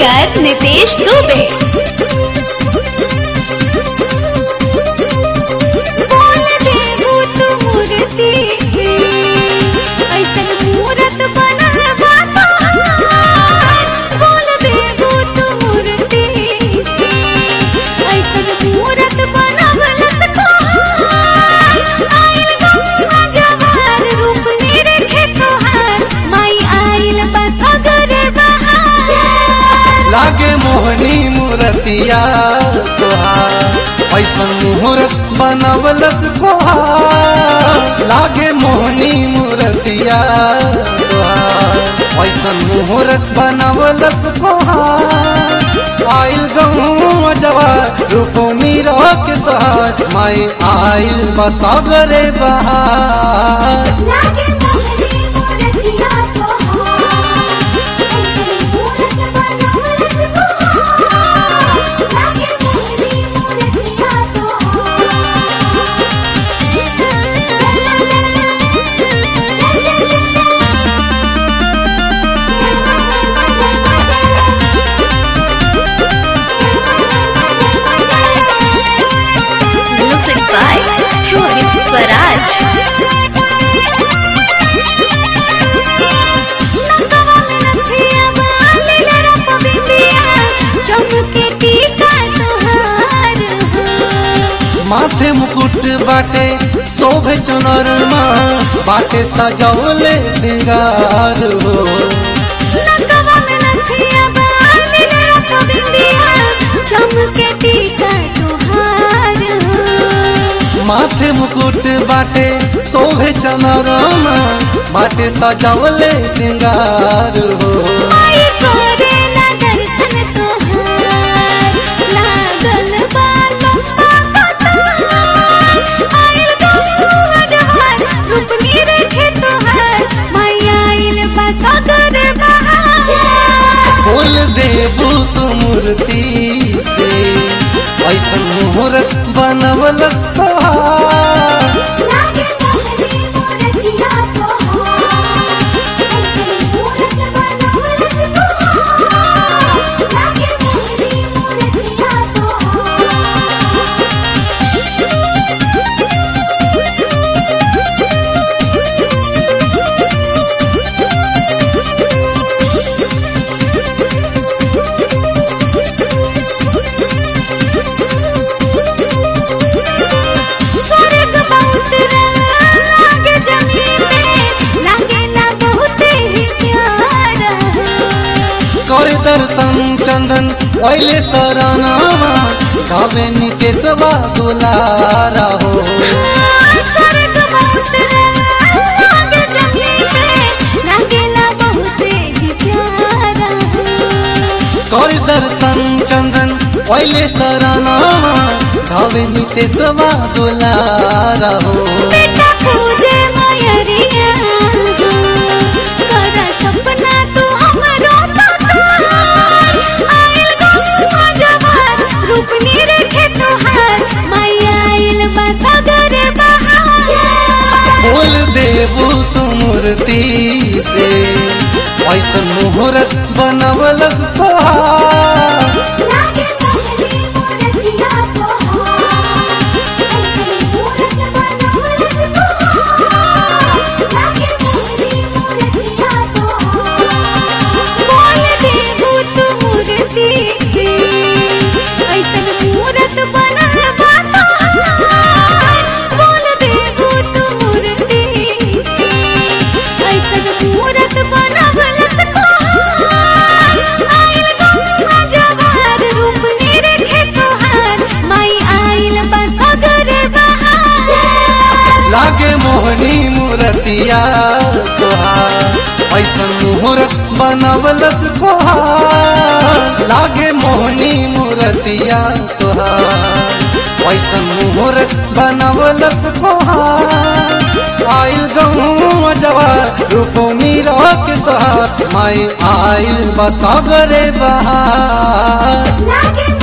Singer Nitesh Dubey बोल देबू तू मूर्ति से ऐसन मूरत बनल बा तोहार बोल देबू तू मूर्ति से ऐसन मूरत बनल से तोहार आइल गौआ जवार रूप निरखे तोहार माई आइल बा सगर बहार लागे मोहनी मूर्तिया तोहार ऐसन मुहूर्त बनवलस कोहार लागे मोहनी मूर्तिया तोहार ऐसन मुहूर्त बनवलस कोहार आइल गहूँ जवार रूप मीरा के तोहार माई आइल बसागरे बहार लागे मोहनी मूर्तिया तोहार ऐसन मूरत बनवल सुहार लागे मोहनी मूर्तिया तोहार Music by Rohit Swaraj. चमके टीका तोहार माथे मुकुट बाटे शोभे चुनरमा बाटे सजौले सिंगार हो नकवा में नथिया बांधिल रख बिंदिया चमके टीका तोहार माथे मुकुट बाटे शोभे चुनरमा बाटे सजौले सिंगार हो आई करेला दर्शन तोहार लागल बा लंबा कतार आइल गौआ जवार रूप निरखे तोहार माई आइल बा सगर बहार बोल देबू तू मूर्ति से ऐसन मुहूर्त बनवलस तोहार लागे मोहनी मूर्तिया तोहार ऐसन मूरत बनवल सुहार लागे मोहनी मूर्तिया स्वर्ग बहुत रंग लागे जमीन में लागेला बहुत ही प्यारा करे दर्शन चंदन ओइले शरणमा गावे निकेशवा दुलारा हो स्वर्ग बहुत रंग लागे जमीन में लागेला बहुत ही प्यारा करे दर्शन चंदन ओइले शरणमा गावे निकेशवा दुलारा हो बेटा पूजे मयरिया कर सपना तू हमरो साकार आइल गौआ जवार रूप निरखे तोहार माई आइल बा सगर बहार बोल देबू तू मूर्ति से ऐसन मुहूर्त बनवलस तोहार लागे मोहनी मूर्तिया तोहार ऐसन मूरत बनवल सुहार लागे मोहनी मूर्तिया तोहार बोल देबू तू मूर्ति से ऐसन मूरत बनल बा तोहार बोल देबू तू मूर्ति से ऐसन मूरत बनवल सुहार आइल गौआ जवार रूप निरखे तोहार माई आइल बा सगर बहार लागे मोहनी मूर्तिया तोहार ऐसन मुहूर्त बनवलस तोहार लागे मोहनी मूर्तिया तोहार ऐसन मुहूर्त बनवलस तोहार आइल गहूँ जवार रूप मीरा के तोहार माई आइल बसागरे बहार लागे